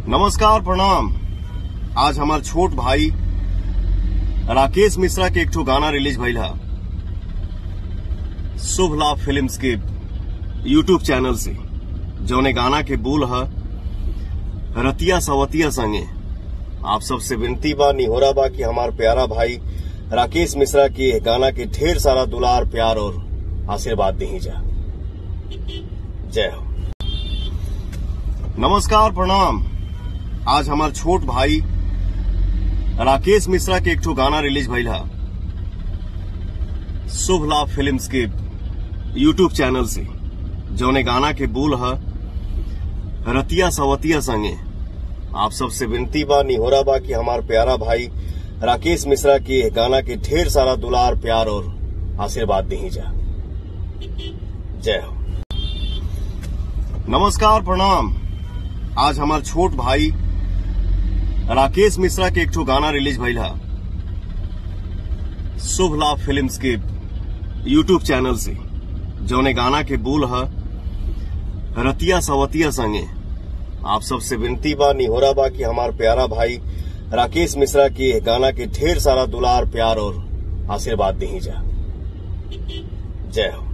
नमस्कार प्रणाम आज हमार छोट भाई राकेश मिश्रा के एक ठो गाना रिलीज भइल है शुभ लाभ फिल्म्स के यूट्यूब चैनल से जौने गाना के बोल है रतिया सवतिया संगे आप सबसे विनती बा निहोरा बा कि हमार प्यारा भाई राकेश मिश्रा के गाना के ढेर सारा दुलार प्यार और आशीर्वाद दी जा जय हो नमस्कार प्रणाम आज हमार छोट भाई राकेश मिश्रा के एक ठो गाना रिलीज भइल है शुभ लाभ फिल्म्स के यूट्यूब चैनल से जौने गाना के बोल है रतिया सवतिया संगे आप सबसे विनती बा निहोरा बा कि हमार प्यारा भाई राकेश मिश्रा के गाना के ढेर सारा दुलार प्यार और आशीर्वाद दी जा जय हो नमस्कार प्रणाम आज हमार छोट भाई राकेश मिश्रा के एक ठो गाना रिलीज भइल है शुभ लाभ फिल्म्स के यूट्यूब चैनल से जौने गाना के बोल है रतिया सवतिया संगे आप सबसे विनती बा निहोरा बा कि हमार प्यारा भाई राकेश मिश्रा के गाना के ढेर सारा दुलार प्यार और आशीर्वाद दी जा जय हो